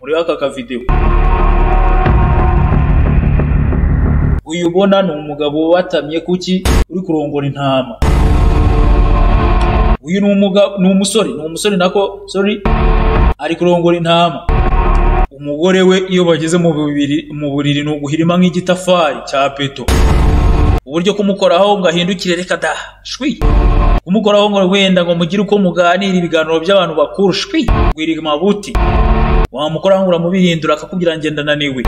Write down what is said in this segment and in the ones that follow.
urebe aka video uyu ubona ni umugabo watamye kuki uri kurongora intama uyu ni umugabo ni umusore ni umusore nako sorry ari kurongora intama umugore we iyo bageze mu bubiri mu buriri ni uguhirima nk'igitafari cya peto uburyo kumukoraho ngo ahindukire reka da shwi kumukoraho ngo wenda ngo mugire uko muganira ibiganiro by'abantu bakuru shwi gwiriga amabuti wamukora ngo uramubihindura akakubwira ngenda naniwe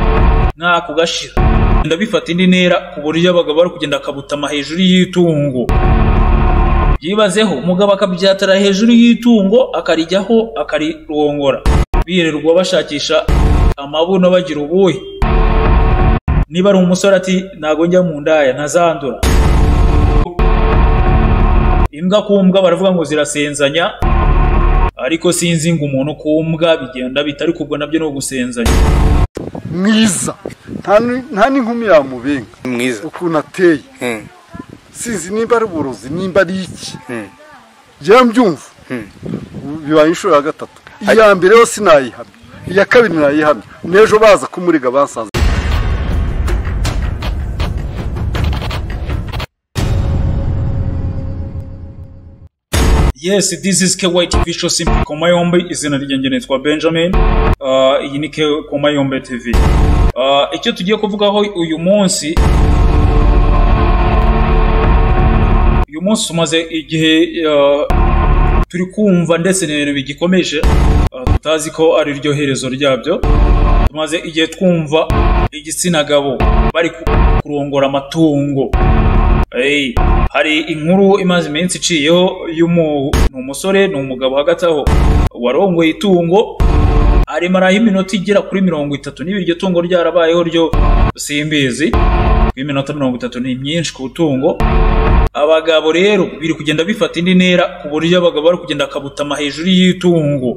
nkaku gashira Genda bifata indi ntera ku buryo abagabo bari kugenda akabutama hejuru y'itungo byibazeho umugabo akabyatara hejuru y'itungo akarijyaho akarirongora birirwa bashakisha amabuno bagira ubuhe niba ari umusore ati ntago njya mu ndaya ntazandura imbwa ku mbwa baravuga ngo zirasenzanya ariko sinzi ngo umuntu ku mbwa bigenda bita ariko ubwo nabyo ni ugusenzanya mwiza Nta ni- nta n'inkumi yamubenga mwiza ukuntu ateye Hmm. sinzi nimba ari uburozi nimba ari iki Hmm. njyewe mbyumva Hmm. bibaye inshuro ya gatatu iya mbere yo sinayihamya iya kabiri nayihamya n'ejo baza kumuriga basanze Yes, this is KY TV show Simple Koma Yombe, izina ryanjye nitwa Benjamin. Uh, iyi ni K- Koma Yombe TV. Uh, icyo tugiye kuvugaho uyu munsi uyu munsi tumaze igihe uh, turi kumva ndetse n'ibintu bigikomeje uh, tutazi ko ari ryo herezo ryabyo tumaze igihe twumva igitsina gabo bari ku- kurongora amatungo Hey, hari inkuru imaze iminsi iciyeho y'umu ni umusore ni umugabo hagati aho warongoye itungo arimo araha iminota igera kuri mirongo itatu niba iryo tungo ryarabayeho ryo simbizi kuko iminota mirongo itatu ni myinshi ku tungo abagabo rero biri kugenda bifata indi ntera ku buryo abagabo bari kugenda akabutama hejuru y'itungo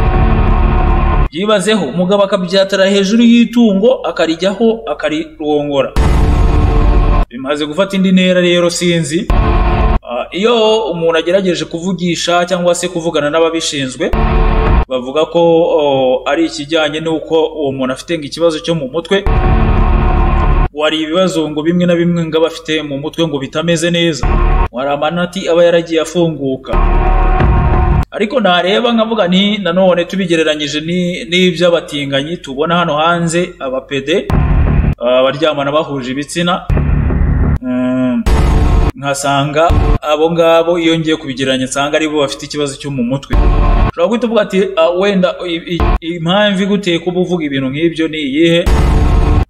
byibazeho umugabo akabyatara hejuru y'itungo akarijyaho akarirongora bimaze gufata indi ntera rero sinzi Ah, iyo umuntu agerageje kuvugisha cyangwa se kuvugana n'ababishinzwe bavuga ko oh, ari ikijyanye n'uko uwo muntu afite ngo ikibazo cyo mu mutwe wari ibibazo ngo bimwe na bimwe ngo aba afite mu mutwe ngo bitameze neza wari amanati aba yaragiye afunguka ariko nareba nkavuga nti nanone tubigereranyije ni- n'iby'abatinganyi tubona hano hanze abapede ah, abaryamana bahuje ibitsina Mm, nkasanga abo ngabo iyo ngiye kubigereranya nsanga aribo bafite ikibazo cyo mu mutwe ushobora guhita uvuga ati "Ah, wenda i- i- impamvu iguteye kuba uvuga ibintu nk'ibyo ni iyihe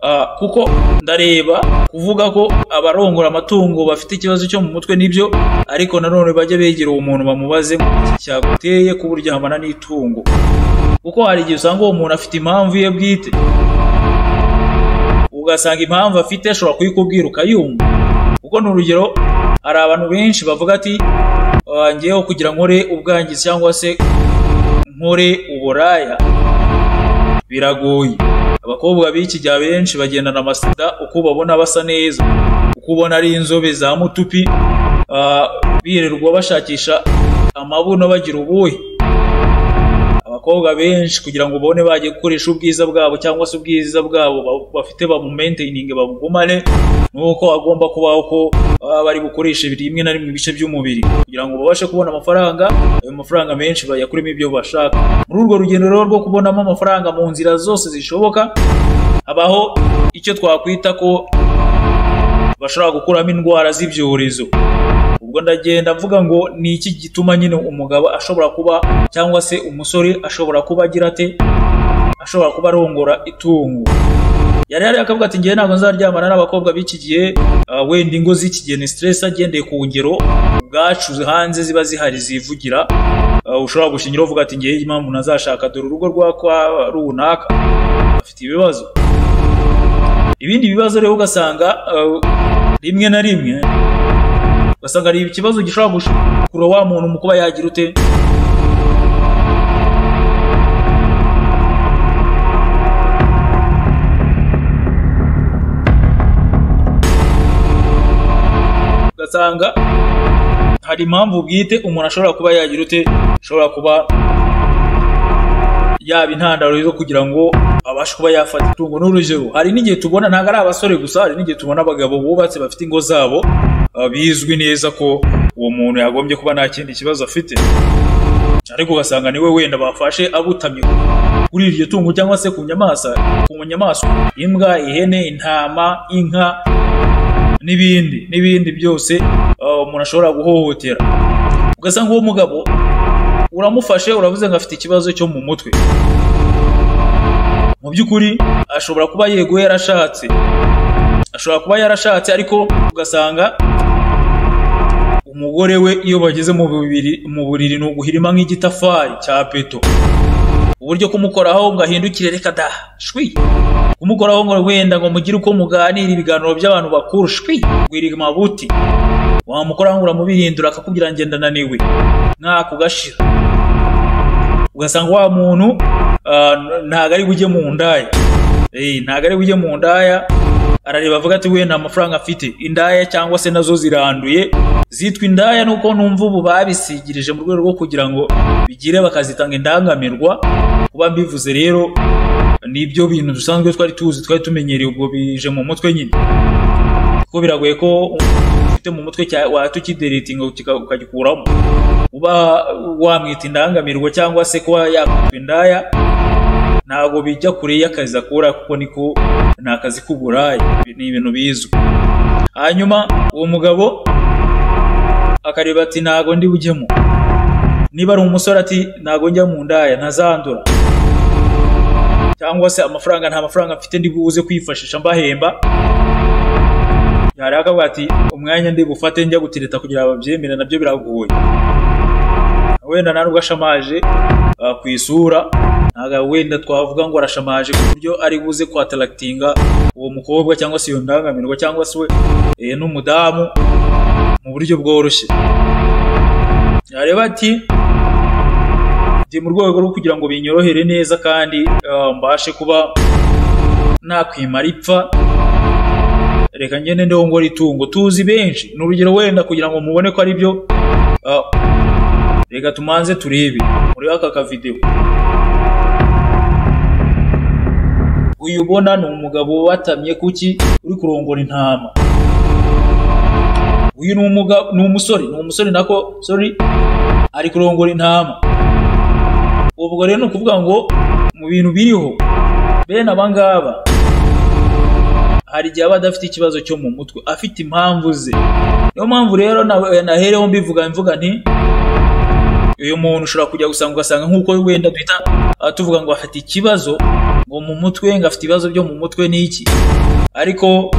Ah, kuko ndareba kuvuga ko abarongora amatungo bafite ikibazo cyo mu mutwe nibyo ariko nanone bajya begera uwo muntu bamubaze ngo iki cyaguteye kuba uryamana n'itungo kuko hari igihe usanga uwo muntu afite impamvu ye bwite ugasanga impamvu afite ashobora kuyikubwira ukayumva kuko ni urugero hari abantu benshi bavuga ati "Ah, ngewe kugira nkore ubwangizi cyangwa se nkore uburaya biragoye abakobwa b'iki gihe benshi bagendana amasida uko ubabona basa neza uko ubona ari inzobe za mutupi ah, birirwa bashakisha amabuno bagira ubuhe abakobwa benshi kugira ngo ubone bagiye gukoresha ubwiza bwabo cyangwa se ubwiza bwabo ba- bafite babumainteyininge babugumane ni uko agomba kubaho ko baba bari bukoreshe rimwe na rimwe ibice by'umubiri kugira ngo babashe kubona amafaranga ayo mafaranga menshi bayakuremo ibyo bashaka muri urwo rugendo rero rwo kubonamo amafaranga mu nzira zose zishoboka habaho icyo twakwita ko bashobora gukuramo indwara z'ibyorezo ubwo ndagenda mvuga ngo ni iki gituma nyine umugabo ashobora kuba cyangwa se umusore ashobora kuba agira ate ashobora kuba arongora itungo yari yari akavuga ati ngewe ntabwo nzaryamana n'abakobwa b'iki gihe ah, wenda ingo z'iki gihe ni stress agendeye ku ngero ubwacu hanze ziba zihari zivugira Ah, ushobora gushingiraho uvuga ati ngewe impamvu ntazashaka dore urugo rwa kwa runaka afite ibibazo ibindi bibazo rero ugasanga ah, rimwe na rimwe ugasanga hari ikibazo gishobora gushikura wa muntu mu kuba yagira ute ugasanga hari impamvu bwite umuntu ashobora kuba yagira ute ashobora kuba yaba intandaro zo kugira ngo abashe kuba yafata itungo n'urugero hari n'igihe tubona ntabwo ari abasore gusa hari n'igihe tubona abagabo bubatse bafite ingo zabo ah, bizwi neza ko uwo muntu yagombye kuba nta kindi kibazo afite ariko ugasanga niwe wenda bafashe abutamye kuri iryo tungo cyangwa se ku nyamaswa ku nyamaswa imbwa ihene intama inka n'ibindi n'ibindi byose ah, umuntu ashobora guhohotera ugasanga uwo mugabo uramufashe uravuze ngo afite ikibazo cyo mu mutwe mu by'ukuri ashobora kuba yego yarashatse ashobora kuba yarashatse ariko ugasanga umugore we iyo bageze mu buriri mu buriri ni uguhirima nk'igitafari cya peto uburyo kumukoraho ngo ahindukire reka da shwi kumukoraho ngo wenda ngo mugire uko muganira ibiganiro by'abantu bakuru shwi gwiriga amabuti wamukora ngo uramubirindura akakubwira ngenda naniwe nako gashira ugasanga wa muntu ah, n- ntago ari bujye mu ndaya Eh, ntago ari bujye mu ndaya arareba avuga ati we nta mafaranga afite indaya cyangwa se nazo ziranduye zitwa indaya nuko numva ubu babisigirije mu rwego rwo kugira ngo bigire bakazitanga indangamirwa kuba mbivuze rero ni ibyo bintu dusanzwe twari tuzi twari tumenyereye ubwo bije mu mutwe nyine kuko biragoye ko ufite mu mutwe cya- wahita ukideritinga ukika- ukagikuramo uba wamwita indangamirwa cyangwa se kuba yakwitwa indaya ntabwo bijya kure y'akazi akora kuko niko ni akazi k'uburaya Ibi ni ibintu bizwi hanyuma uwo mugabo akareba ati ntabwo ndi bujyemo niba ari umusore ati ntabwo njya mu ndaya ntazandura cyangwa se amafaranga nta mafaranga mfite ndi buze kwifashisha mbahemba yaraka ati umwanya ndi bufate njya gutereta kugira babyemere nabyo biragoye wenda nta nubwo ashamaje ah, ku isura ntabwo wenda twavuga ngo arashamaje ku buryo ari buze kwatarakitinga uwo mukobwa cyangwa se iyo ndangamirwa cyangwa se we eh, n'umudamu mu buryo bworoshye yareba ati ndi mu rwego rwo kugira ngo binyorohere neza kandi ah, mbashe kuba nakwimara ipfa reka ngende ndeho ngo ritungo tuzi benshi ni urugero wenda kugira ngo mubone ko ari byo ah, reka tumanze turebe muri aka kavidewo uyu ubona ni umugabo watamye kuki uri kurongora intama uyu ni umugabo ni umusore ni umusore nako sorry ari kurongora intama ubwo rero ni ukuvuga ngo mu bintu biriho bene aba ngaba hari igihe aba adafite ikibazo cyo mu mutwe afite impamvu ze niyo mpamvu rero na- nahereho mbivuga mvuga nti uyu muntu ushobora kujya gusanga ugasanga nk'uko wenda duhita ah, tuvuga ngo afite ikibazo ngo mu mutwe ngo afite ibibazo byo mu mutwe ni iki ariko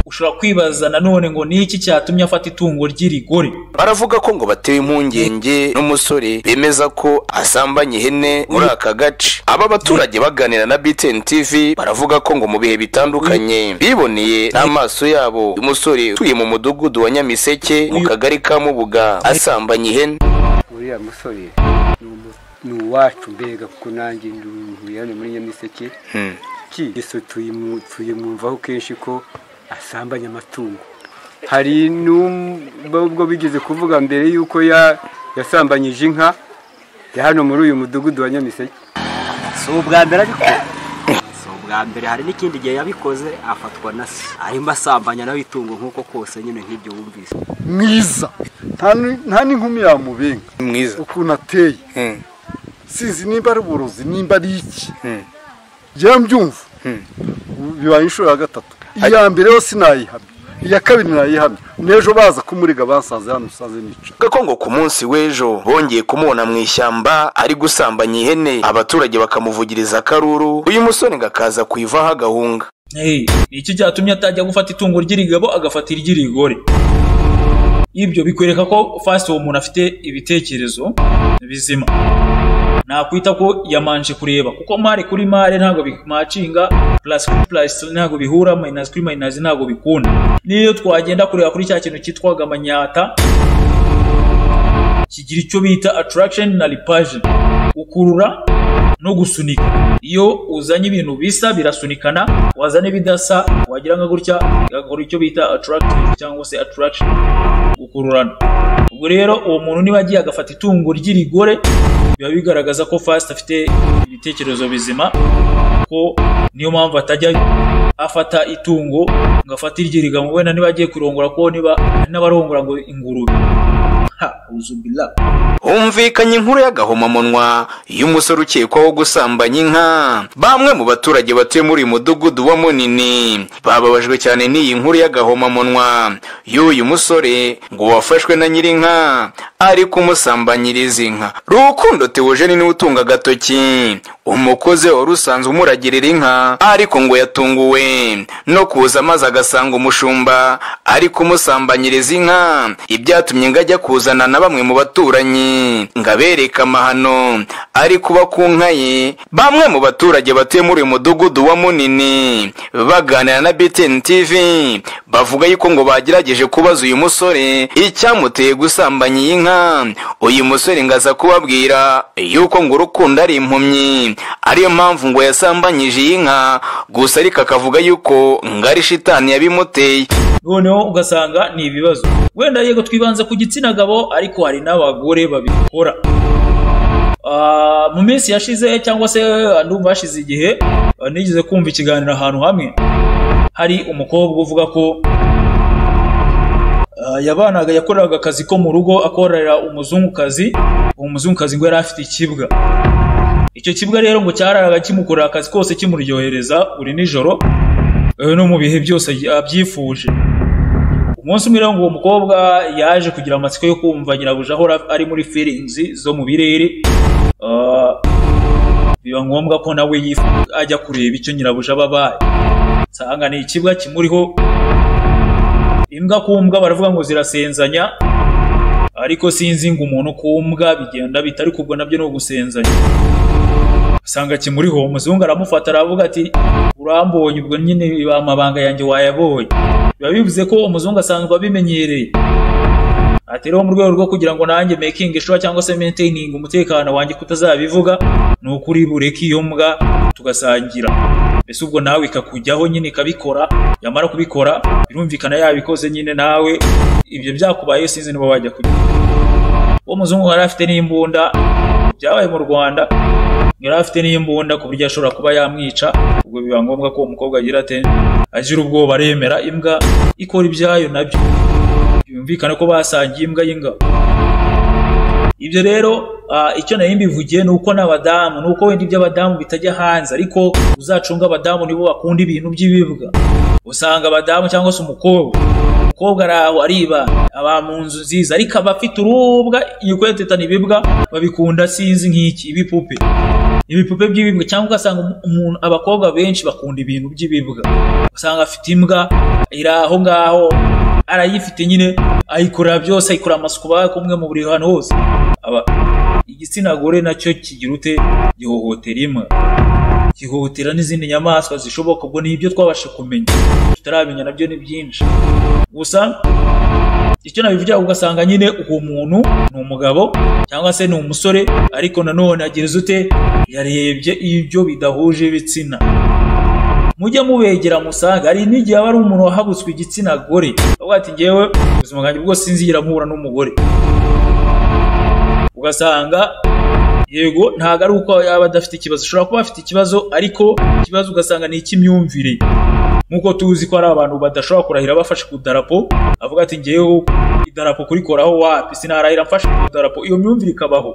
ushobora kwibaza nanone ngo ni iki cyatumye afata itungo ry'irigore baravuga ko ngo batewe impungenge n'umusore bemeza ko asambanya ihene muri aka gace aba baturage baganira na btn tv baravuga ko ngo mu bihe bitandukanye biboneye n'amaso yabo uyu musore utuye mu mudugudu wa nyamiseke mu kagari ka mubuga asambanya ihene uriya musore ni umu- ni uwacu mbega kuko nanjye ndi umuntu hano muri nyamiseke ki yesu tuyimu- tuyimwumvaho kenshi ko asambanya amatungo hari n'ubwo bigeze kuvuga mbere yuko ya- yasambanyije inka ya hano muri uyu mudugudu wa nyamiseke si ubwa mbere ariko si ubwa mbere hari n'ikindi gihe yabikoze afatwa na se arimo asambanya nawe itungo nk'uko kose nyine nk'ibyo wumvise mwiza nta ni- nta n'inkumi yamubenga mwiza ukuntu ateye Hmm. sinzi nimba ari uburozi nimba ari iki njyewe mbyumva bibaye inshuro ya gatatu iya mbere yo sinayihamya iya kabiri nayihamya n'ejo baza kumuriga bansanze hano musanze nica Bavuga ko ngo ku munsi w'ejo bongeye kumubona mu ishyamba ari gusambanya ihene abaturage bakamuvugiriza akaruru uyu musore ngo akaza kuyivaho agahunga Hey, ni iki cyatumye atajya gufata itungo ry'irigabo agafata iry'irigore ibyo bikwereka ko fasi uwo muntu afite ibitekerezo bizima nakwita ko yamanje kureba kuko mare kuri mare ntabwo bi- macinga plus kuri plus ntabwo bihura minus kuri minus ntabwo bikunda niyo twagenda kureba kuri cya kintu cyitwaga amanyata kigira icyo bita attraction na repulsion ukurura no gusunika iyo uzanye ibintu bisa birasunikana wazana ibidasa wagira nka gutya bigakora icyo bita attractive cyangwa se attraction gukururana ubwo rero uwo muntu niba agiye agafata itungo ry'irigore biba bigaragaza ko fasiti afite ibitekerezo bizima ko niyo mpamvu atajya afata itungo ngo afate iryirigamwe wenda niba agiye kurongora ko niba hari n'abarongora ngo ingurube ha uzubila humvikanye inkuru y'agahomamunwa y'umusore ukekwaho gusambanya inka bamwe mu baturage batuye muri uyu mudugudu wa munini bababajwe cyane n'iyi nkuru y'agahomamunwa y'uyu musore ngo wafashwe na nyirinka ari kumusambanyiriza inka rukundo tewoje ni niwe utunga agatoki umukozi wari usanzwe umuragirira inka ariko ngo yatunguwe no kuza maze agasanga umushumba ari kumusambanyiriza inka ibyatumye ngo ajya kuzana na bamwe mu baturanyi ngo abereke amahano ari kuba ku nka ye bamwe mu baturage batuye muri uyu mudugudu wa munini baganira na BTN TV bavuga yuko ngo bagerageje kubaza uyu musore icyamuteye gusambanya iyi nka uyu musore ngo aza kubabwira yuko ngo urukundo ari impumyi ariyo mpamvu ngo yasambanyije iyi nka gusa ariko akavuga yuko ngo ari shitani yabimuteye noneho ugasanga ni ibibazo wenda yego twibanze ku gitsina gabo ariko hari n'abagore babikora Ah, mu minsi yashize cyangwa se ah, ndumva hashize igihe ah, nigeze kumva ikiganiro ahantu hamwe hari umukobwa uvuga ko ah, yabanaga yakoraga akazi ko mu rugo akorera umuzungukazi uwo muzungukazi ngo yari afite ikibwa icyo kibwa rero ngo cyararaga kimukorera akazi kose kimuryohereza buri nijoro eh, no mu bihe byose abyifuje umunsi umwe rero ngo uwo mukobwa yaje kugira amatsiko yo kumva nyirabuja ahora ari muri feelings zo mu birere Ah, biba ngombwa ko nawe yif- ajya kureba icyo nyirabuja aba abaye nsanga ni ikibwa kimuriho imbwa ku mbwa baravuga ngo zirasenzanya ariko sinzi ngo umuntu ku mbwa bigenda bita ariko ubwo nabyo ni ugusenzanya usanga kimuriho umuzungu aramufata aravuga ati urambonye ubwo nyine amabanga yanjye wayabonye biba bivuze ko umuzungu asanzwe abimenyereye ati rero mu rwego rwo kugira ngo nanjye making sure cyangwa se maintaining umutekano wanjye kutazabivuga ni ukuri bureke iyo mbwa tugasangira mbese ubwo nawe ikakujyaho nyine ikabikora yamara kubikora birumvikana yabikoze nyine nawe ibyo byakubayeho sinzi niba wajya kujya uwo muzungu yari afite n'imbunda byabaye mu rwanda yari afite n'imbunda ku buryo ashobora kuba yamwica ubwo biba ngombwa ko umukobwa agira ate agira ubwoba aremera imbwa ikora ibyayo nabyo byumvikane ko basangiye imbwa y'ingabo ibyo rero ah, icyo nari mbivugiye ni uko n'abadamu ni uko wenda iby'abadamu bitajya hanze ariko uzacunga abadamu nibo bakunda ibintu by'ibibwa usanga abadamu cyangwa se umukobwa umukobwa ari aho ariba aba mu nzu nziza ariko aba afite urubwa yikwetetana ibibwa babikunda sinzi nk'iki ibipupe ibipupe by'ibibwa cyangwa ugasanga umu- umuntu abakobwa benshi bakunda ibintu by'ibibwa usanga afite imbwa iri aho ngaho arayifite nyine ayikorera byose ayikorera amasuku bari kumwe mu buri hantu hose Aba- igitsina gore nacyo kigira ute gihohotera imbwa gihohotera n'izindi nyamaswa zishoboka ubwo ni ibyo twabasha kumenya tutaramenya nabyo ni byinshi gusa icyo nabivugira ugasanga nyine uwo muntu ni umugabo cyangwa se ni umusore ariko nanone agereza ute yarebye ibyo bidahuje ibitsina mujye mubegera musange hari n'igihe aba ari umuntu wahabutswe igitsina gore avuga ati ngewe ubuzima bwanjye bwose sinzigera mpura n'umugore ugasanga yego ntabwo ari uko yaba adafite ikibazo ashobora kuba afite ikibazo ariko ikibazo ugasanga ni icy'imyumvire nk'uko tuzi ko hari abantu badashobora kurahira bafashe ku idarapo avuga ati ngewe idarapo kurikoraho wapi sinarahira mfashe ku idarapo iyo myumvire ikabaho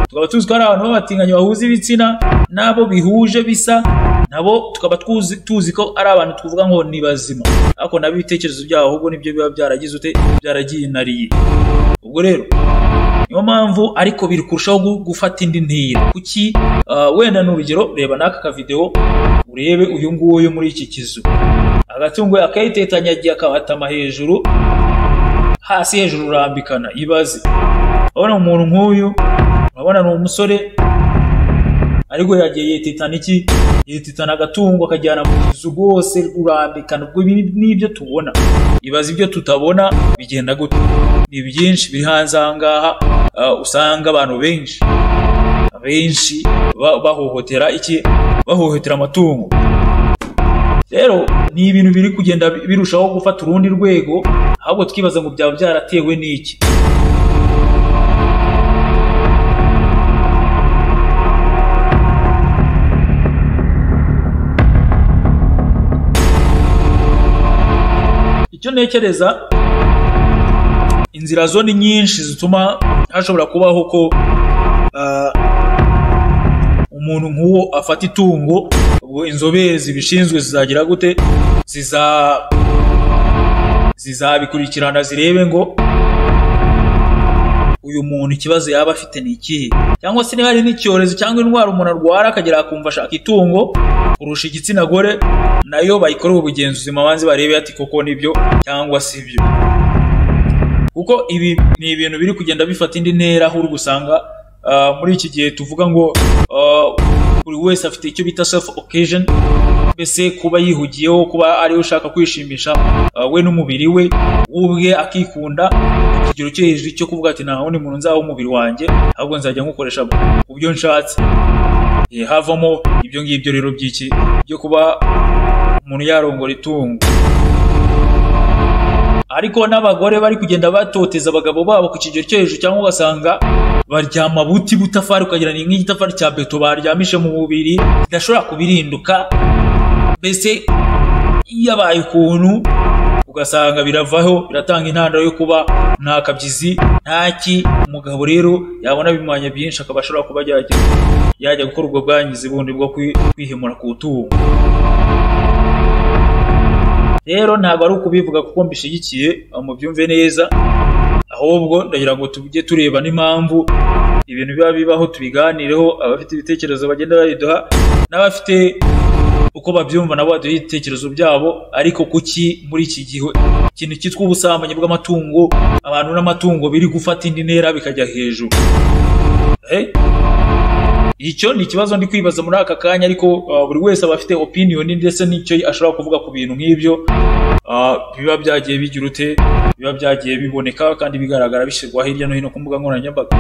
tukaba tuzi ko hari abantu b'abatinganyi bahuza ibitsina n'abo bihuje bisa nabo tukaba tuzi, tuzi ko ari abantu twavuga ngo ni bazima ariko nabo ibitekerezo byabo ahubwo nibyo biba byaragize ute byaragiyinariye ubwo rero niyo mpamvu ariko biri kurushaho gu- gufata indi ntera kuki ah, wenda ni urugero reba n'aka kavidewo urebe uyu nguyu muri iki kizu agatungo akayitetanya agiye akabatama hejuru hasi hejuru urambikana ibaze urabona umuntu nk'uyu urabona ni umusore ariko yagiye yitetana iki yitetana agatungo akajyana mu kizu rwose rurambikana ubwo ibi n'ibyo tubona ibaza ibyo tutabona bigenda gute ni byinshi biri hanze aha ngaha ah, usanga abantu benshi benshi ba- bahohotera iki bahohotera amatungo rero ni ibintu biri kugenda birushaho gufata urundi rwego ahubwo twibaza ngo byaba byaratewe n'iki icyo ntekereza inzira zo ni nyinshi zituma hashobora kubaho ko ah, umuntu nk'uwo afata itungo ubwo inzobere zibishinzwe zizagira gute ziza zizabikurikirana zirebe ngo uyu muntu ikibazo yaba afite ni ikihe cyangwa se niba hari n'icyorezo cyangwa indwara umuntu arwara akagera akumva ashaka itungo kurusha igitsina gore nayo bayikorera ubugenzuzi mabanze barebe ati koko nibyo cyangwa si byo kuko ibi ni ibintu biri kugenda bifata indi ntera aho uri gusanga ah, muri iki gihe tuvuga ngo ah, buri wese afite icyo bita self occasion mbese kuba yihugiyeho kuba ariwe ushaka kwishimisha ah, we n'umubiri we we ubwe akikunda ku kigero cyo hejuru cyo kuvuga ati nta wundi muntu nzaha umubiri wanjye ahubwo nzajya nywukoresha ku byo nshatse Eh, havamo ibyo ngibyo rero by'iki byo kuba umuntu yarongora itungo ariko n'abagore bari kugenda batoteza abagabo babo ku kigero cyo hejuru cyangwa ugasanga baryama buti butafari ukagira ni nk'igitafari cya beto baryamishe mu mubiri kidashobora kubirinduka mbese yabaye ukuntu ugasanga biravaho biratanga intandaro yo kuba nta kabyizi ntaki umugabo rero yabona bimwanya byinshi akaba ashobora kuba yajya yajya gukora ubwo bwangizi bundi bwo kwi- kwihemura ku tungo rero ntabwo ari ukubivuga kuko mbishyigikiye mubyumve neza ahubwo ndagira ngo tujye tureba n'impamvu ibintu biba bibaho tubiganireho abafite ibitekerezo bagenda babiduha n'abafite uko babyumva nabo baduha ibitekerezo byabo ariko kuki muri iki gihe ikintu cyitwa ubusambanyi bw'amatungo abantu n'amatungo biri gufata indi ntera bikajya hejuru Eh? icyo ni ikibazo ndi kwibaza muri aka kanya ariko uh, buri wese aba afite opinion ndetse n'icyo ashobora kuvuga ku bintu nk'ibyo uh, biba byagiye bigira ute biba byagiye biboneka kandi bigaragara bishyirwa hirya no hino ku mbuga nkoranyambaga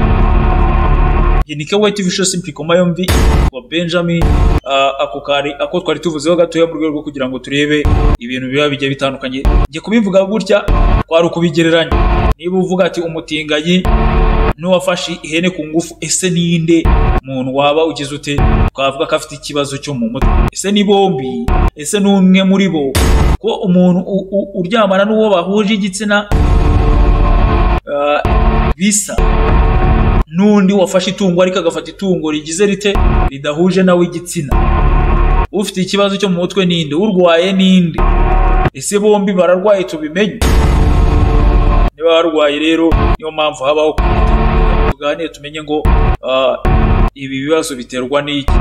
iyi ni kewe tv show simple koma yombi wa benjamin uh, ako kari ako twari tuvuzeho gatoya mu rwego rwo kugira ngo turebe ibintu biba bigiye bitandukanye njye kubivuga gutya kwari ukubigereranya niba uvuga ati umutinganyi n'uwafashe ihene ku ngufu ese ninde muntu waba ugize ute twavuga ko afite ikibazo cyo mu mutwe ese ni bombi ese ni umwe muri bo ko umuntu u- u- uryamana n'uwo bahuje igitsina ah, bisa n'undi wafashe itungo ariko agafata itungo rigize rite ridahuje nawe igitsina ufite ikibazo cyo mu mutwe ninde urwaye ninde ese bombi bararwaye tubimenye niba warwaye rero niyo mpamvu habaho tuganire tumenye ngo ah, ibi bibazo biterwa n'iki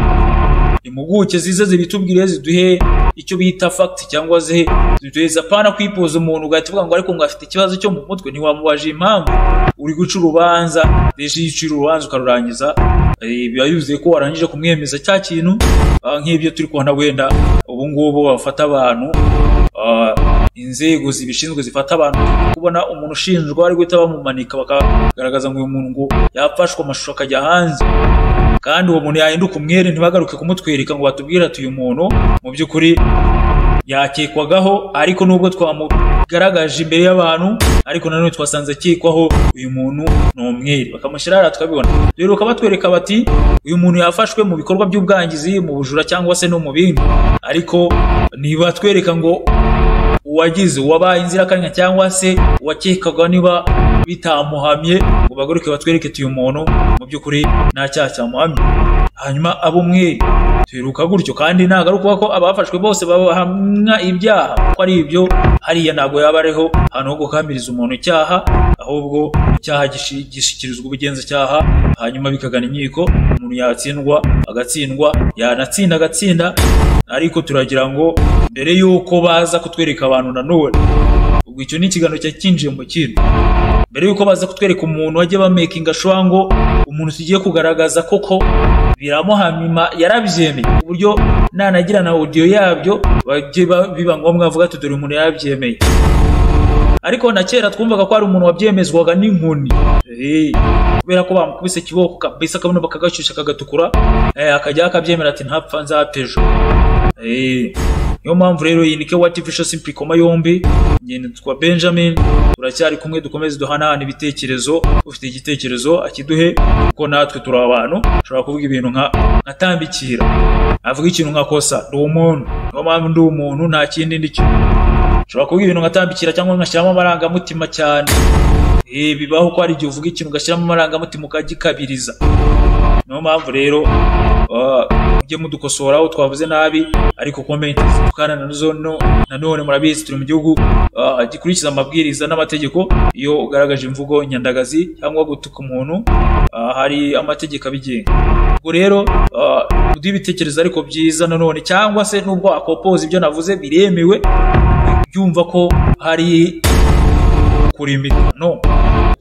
impuguke zize zibitubwire ziduhe icyo bita fact cyangwa ze ziduheza pana kwipoza umuntu ugahita uvuga ngo ariko ngo afite ikibazo cyo mu mutwe ntiwamubaje impamvu uri guca urubanza deje iyo uciye urubanza ukarurangiza eh, biba yuzuye ko warangije kumwemeza cya kintu ah, nk'ibyo turi kubona wenda ubu ngubu bafata abantu Ah, inzego zibishinzwe zifata abantu kubona umuntu ushinjwa ari guhita bamumanika bakagaragaza ngo uyu muntu ngo yafashwe amashusho akajya hanze kandi uwo muntu yahinduka umwere ntibagaruke kumutwereka ngo batubwire ati uyu muntu mu by'ukuri yakekwagaho ariko nubwo twamugaragaje imbere y'abantu ariko nanone twasanze akekwaho uyu muntu ni umwere bakamushyira hariya tukabibona rero bakaba batwereka bati uyu muntu yafashwe mu bikorwa by'ubwangizi mu bujura cyangwa se no mu bindi ariko ntibatwereka ngo uwagize uwabaye inzirakarengane cyangwa se uwakekwaga niba bitamuhamye ngo bagaruke batwereke ati uyu muntu mu by'ukuri nta cyaha cyamuhamye hanyuma abo umwe tuheruka gutyo kandi nagaruka ko abafashwe bose bahamwa ibyaha ko ari ibyo hariya ntabwo yaba ariho ahantu ho gukamiriza umuntu icyaha ahubwo icyaha gishi- gishyikirizwa ubugenzacyaha hanyuma bikagana inkiko umuntu yatsindwa agatsindwa yanatsinda agatsinda ariko turagira ngo mbere y'uko baza kutwereka abantu nanone ubwo icyo ni ikiganiro cyari cyinjiye mu kindi mbere y'uko baza kutwereka umuntu wajya bamakinga ashobora ngo umuntu tugiye kugaragaza koko biramuhamima yarabyemeye ku buryo nanagira na audio yabyo bajye ba- biba ngombwa bavuga ati dore umuntu yarabyemeye ariko na kera twumvaga ko hari umuntu wabyemezwaga n'inkoni Eh, kubera ko bamukubise ikiboko kabisa kabona bakagashyushya kagatukura eh, akajya akabyemera ati ntapfa nzapfa ejo Eh, niyo mpamvu rero iyi ni kewati vishasi mpikoma yombi ngenda twa benjamin turacyari kumwe dukomeze duhanahana ibitekerezo ufite igitekerezo akiduhe kuko natwe turi abantu ushobora kuvuga ibintu nka nka tambikira avuga ikintu nka kosa ndi umuntu niyo mpamvu ndi umuntu nta kindi ndi cyo ushobora kuvuga ibintu nkatambikira cyangwa ngashyiramo amarangamutima cyane Eh, bibaho ko hari igihe uvuga ikintu ugashyiramo amarangamutima ukagikabiriza niyo mpamvu rero ah, mujye mudukosora aho twavuze nabi ariko komenti zitukana nazo no- nanone murabizi turi mu gihugu ah, gikurikiza amabwiriza n'amategeko iyo ugaragaje imvugo nyandagazi cyangwa gutuka umuntu ah, hari amategeko abigenga ubwo rero ah, muduhe ibitekerezo ariko byiza nanone cyangwa se nubwo wakopoza ibyo navuze biremewe byumva ko hari kurimika no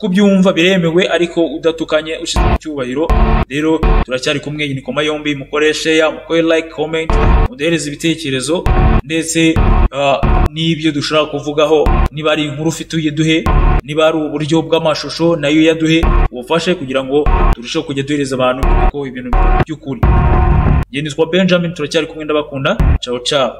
uko ubyumva biremewe ariko udatukanye ushize mu cyubahiro rero turacyari kumwe iyi ni koma yombi mukore share mukore like comment muduhereze ibitekerezo ndetse ah, n'ibyo dushobora kuvugaho niba ari inkuru ufite uyiduhe niba ari uburyo bw'amashusho nayo yaduhe ubufashe kugira ngo turusheho kujya duhereza abantu kuko ibintu by'ukuri ngenditwa benjamin turacyari kumwe ndabakunda ciao ciao